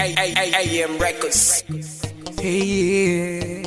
AM Records. Hey,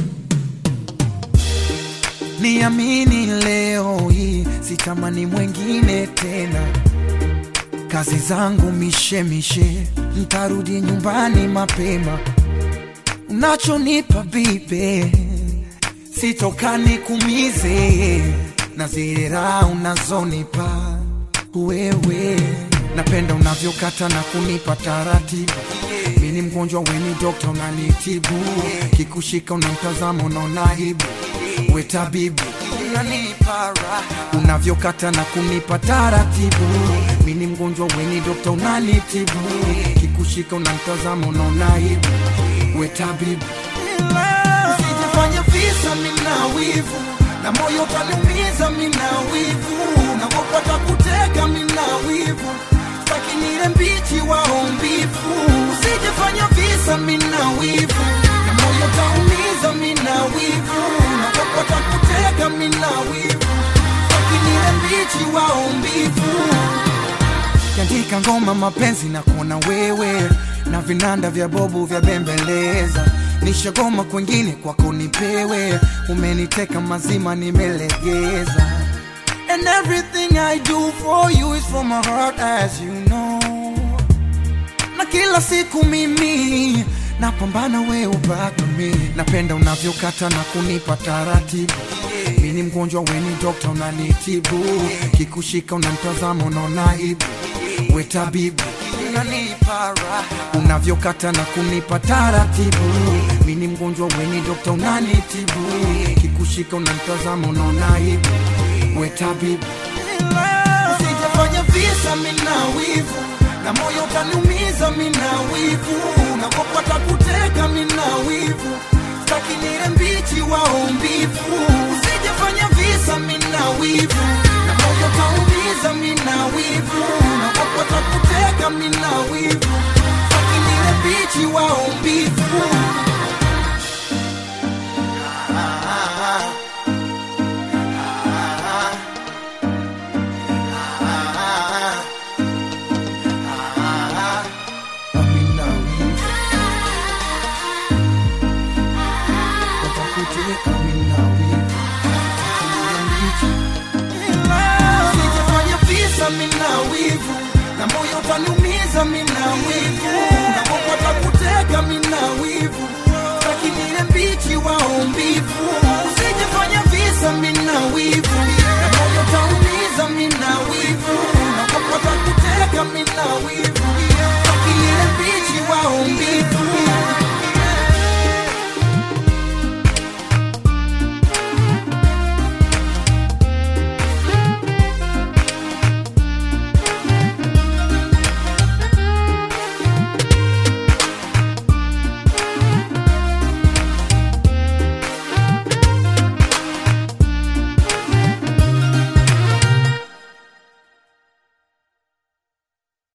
niamini leo hii sitamani mwengine tena, kazi zangu mishemishe, ntarudi nyumbani mapema. Unachonipa bibe sitokani kumize na zile raha unazonipa wewe, napenda unavyokata na kunipa taratibu. Mi ni mgonjwa, weni dokta, unanitibu. Kikushika unamtazama, unaona aibu. We tabibu, unanipa raha unavyokata na kunipa taratibu. Mi ni mgonjwa, weni dokta, unanitibu. Kikushika unamtazama, unaona aibu. We tabibu, usijifanye visa, mina wivu na moyo utaniumiza, mina wivu nakopata kuteka, mina wivu staki nile mbichi waombivu, usijifanya visa, mina wivu na moyo utaumiza, mina wivu nakopata kuteka, mina wivu staki nile mbichi waombivu kiandika ngoma mapenzi na kuona wewe na vinanda vya bobu vya bembeleza nishagoma kwengine kwako nipewe umeniteka mazima nimelegeza and everything I do for you is from my heart as you know na kila siku mimi napambana we ubaki mi napenda unavyokata na kunipa taratibu mi ni mgonjwa weni dokta unanitibu kikushika unamtazama unaona aibu we tabibu unanipa raha unavyokata na kunipa taratibu mi ni mgonjwa weni dokta unanitibu kikushika unamtazama unaona aibu we tabibu usijafanya visa mina wivu na moyo utaniumiza mina wivu nakopata kuteka mina wivu staki nile mbichi waombivu usijafanya visa mina wivu na moyo utaumiza mina wivu nakopata kuteka mina wivu staki nile mbichi waombivu Amina wivu watakuteka mina wivu Usijifanye visa mina wivu na moyo utaniumiza mina wivu nakopata kuteka mina wivu staki nile mbichi waombivu usijifanye visa mina wivu